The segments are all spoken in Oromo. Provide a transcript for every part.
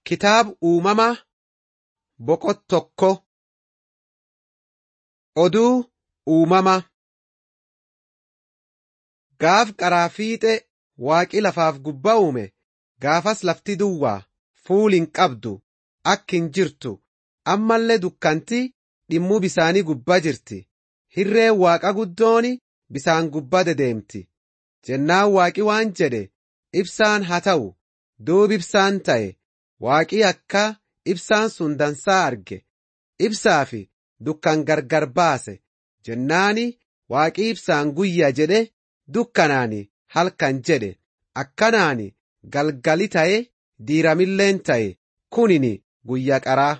Kitaaba uumamaa boqot tokko Oduu uumamaa Gaaf qaraa fiixee waaqi lafaaf gubbaa uume gaafas lafti duwwaa fuul hin qabdu akka hin jirtu ammallee dukkanti dhimmuu bisaanii gubbaa jirti hirreen waaqa guddooni bisaan gubbaa dedeemti jennaan waaqi waan jedhe ibsaan haa ta'u duub ibsaan ta'e waaqi akka ibsaan sun dansaa arge ibsaa fi dukkan gargar baase jennaani waaqi ibsaan guyyaa jedhe dukkanaani halkan jedhe akkanaani galgali ta'e diiramilleen ta'e kunini guyyaa qaraa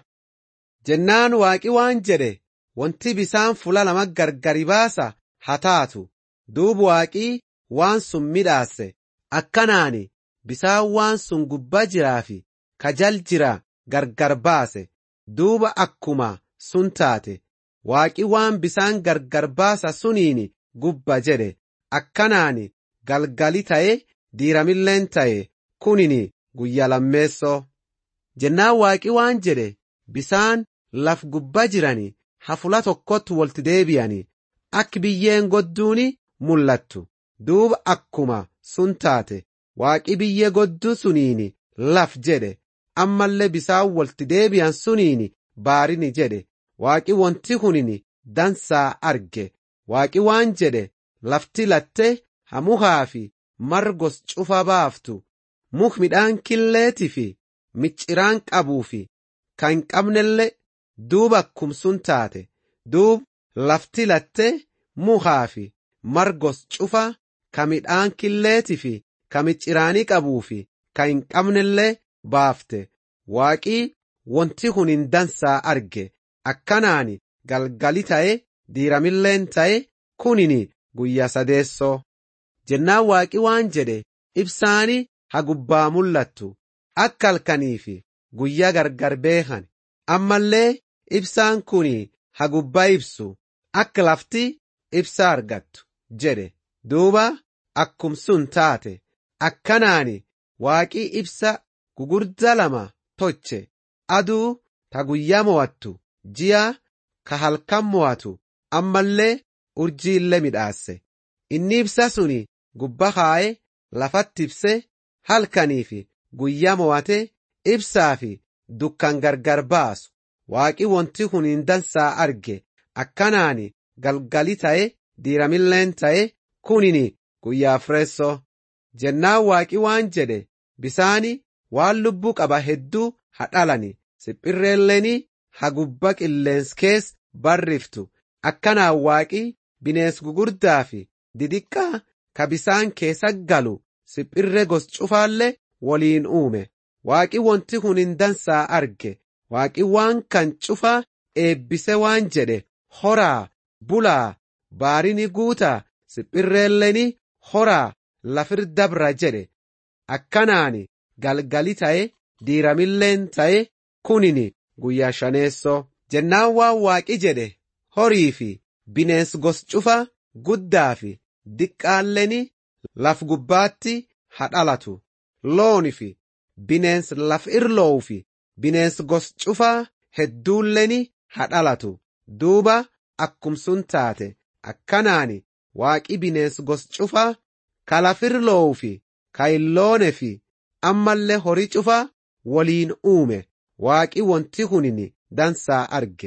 jennaan waaqi waan jedhe wanti bisaan fula lama gargari baasa haa taatu duub waaqii waan sun midhaase akkanaani bisaan waan sun gubbaa jiraa fi kajal jira gargar baase duuba akkuma sun taate waaqi waan bisaan gargar baasa suniini gubba jedhe akkanaani galgali ta'e diiramilleen ta'e kunini guyyaa lammeessoo jennaan waaqi waan jedhe bisaan laf gubbaa jirani hafula tokkotti wolti deebi'ani akka biyyeen godduuni mul'attu duuba akkuma sun taate waaqi biyyee godduu suniini laf jedhe ammallee bisaan wolti deebi'an suniini baarini jedhe waaqi wanti kunini dansaa arge waaqi waan jedhe lafti latte hamuhaa fi margos cufa baaftu muk midhaan killeetii fi micciraan qabuu fi kan hin qabnelle duuba akkum sun taate duub lafti latte mukaa fi margos cufa ka midhaan killeetii fi ka micciraanii qabuu fi ka hin qabnellee baafte waaqii wanti kun hin dansaa arge akkanaani galgali ta'e diiramilleen ta'e kunini guyyaa sadeessoo jennaan waaqi waan jedhe ibsaani ha gubbaa mul'attu akka halkanii fi guyyaa gargar beekan ammallee ibsaan kuni ha gubbaa ibsu akka lafti ibsa argattu jedhe duuba akkum sun taate akkanaani waaqii ibsa gugurdaa lama toche aduu ta guyyaa mo'attu ji'a ka halkan mo'atu ammallee urjiillee midhaasse inni ibsa suni gubba kaa'e lafatti ibse halkanii fi guyyaa mo'ate ibsaa fi dukkan gargar baasu waaqi wanti kun hin dansaa arge akkanaani galgali ta'e diiramilleen ta'e kunini guyyaa afreessoo jennaan waaqi waan jedhe bisaani waan lubbuu qaba hedduu ha dhalani siphirreelleeni ha gubba qilleensi kees barriftu akkanaan waaqi bineens gugurdaa fi didiqqaa ka bisaan keessa galu siphirree gos cufaallee waliin uume waaqi wanti kun hin dansaa arge waaqi waan kan cufa eebbise waan jedhe horaa bulaa baarini guutaa siphirreelleeni horaa lafir dabra jedhe akkanaani galgali ta'e diiramilleen ta'e kunini guyyaa shaneessoo jennaan waan waaqi jedhe horii fi bineens gos cufa guddaa fi diqqaalleeni laf gubbaatti ha dhalatu looni fi bineens laf irloowu fi bineens gos cufaa hedduulleeni ha dhalatu duuba akkum sun taate akkanaani waaqi bineens gos cufaa ka laf irloowu fi ka hin loone fi ammallee horii cufaa waliin uume waaqi wanti kunini dansaa arge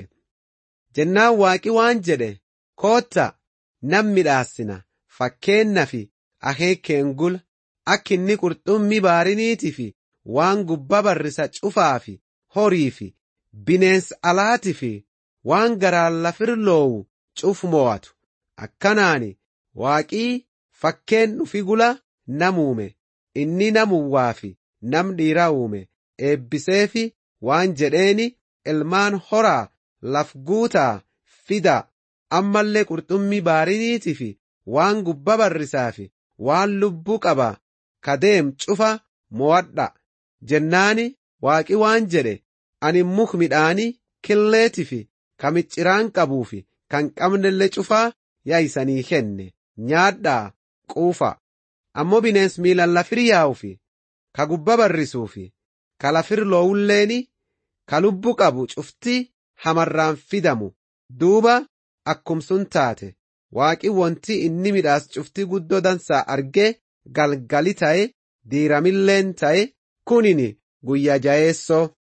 jennaan waaqi waan jedhe kootta nam midhaassina fakkeenna fi akeekeen gula akka inni qurxummii baariniitii fi waan gubba barrisa cufaa fi horii fi bineensa alaatii fi waan garaan lafir loowu cuf mo'atu akkanaani waaqii fakkeen dhufi gula nam uume inni nam uwwaa fi nam dhiiraa uume eebbisee fi waan jedheeni ilmaan horaa laf guutaa fida ammallee qurxummii baariniitii fi waan gubba barrisaa fi waan lubbuu qaba kadeem cufa mo'adha jennaani waaqi waan jedhe ani muk midhaanii killeetii fi ka micciraan qabuu fi kan qabnellee cufaa yaa'isanii kenne nyaadhaa quufa ammoo bineens miilan lafir yaa'u fi ka gubba barrisuu fi kalafir loowulleeni ka lubbu qabu cufti hamarraan fidamu duuba akkum sun taate waaqi wonti inni midhaas cufti guddoo dansaa argee galgali ta'e diiramilleen ta'e kunin guyyaa jayeessoo